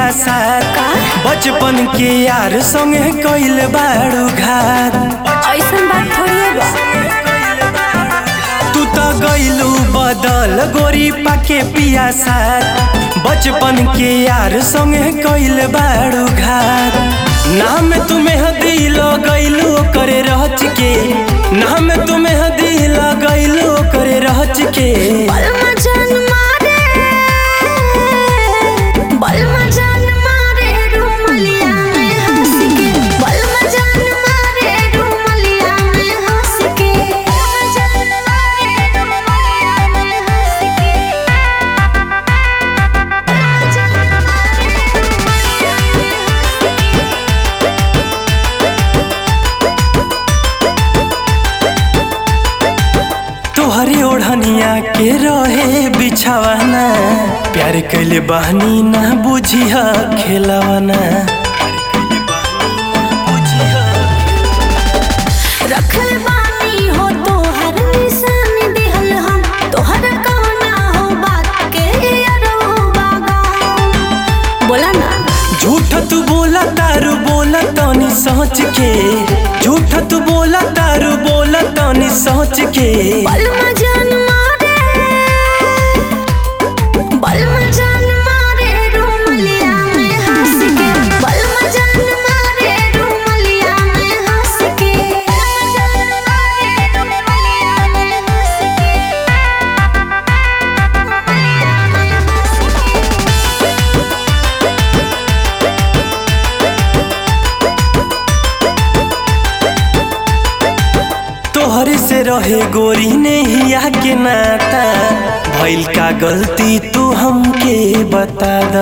साथ का? बचपन के यार संगे कइल बाड़ू घात ऐसन बात थोड़ी बा तू तो गइलू बदल गोरी पाके पिया साथ बचपन के यार संगे कइल बाड़ू घात नाम तुम्हें दिल गइलू करे रहच के नाम तुम्हें दिल गइलू करे रहच के बलमा जान मारे बलमा जान मारे रुमलिया में हंस के बलमा जान मारे रुमलिया में हंस के बलमा जान मारे रुमलिया में हंस के बलमा जान मारे रुमलिया में हंस के तोहरी ओढ़निया के रहे बिछावाना प्यार कैले बहनी ना बुझिह खेलवाना रखल बानी हो तोहर निशान दिहल हम तोहर कहना हो बात के अरवा गाँव बोला ना झूठ तू बोला तारू बोला तनी सोच के झूठ तू बोला तारू बोला तनी सोच के बलमा जान मारे बलमा जान मारे रुमलिया में हंस के बलमा जान मारे रुमलिया में हंस के बलमा जान मारे रुमलिया में हंस के रुमलिया में हंस के तोहरे से रहे गोरी ने हिया के नाता भइल का गलती तू हमके बता दा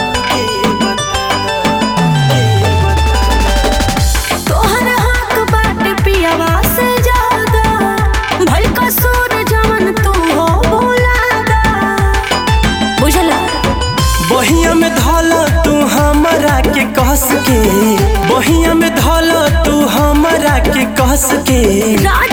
तोहर हक बाटे पियावा से ज्यादा भल कसूर जवन तू हो भुला दा बुझला बहिया में धल तू हमरा के कस के बहिया में धल तू हमरा के कस के राज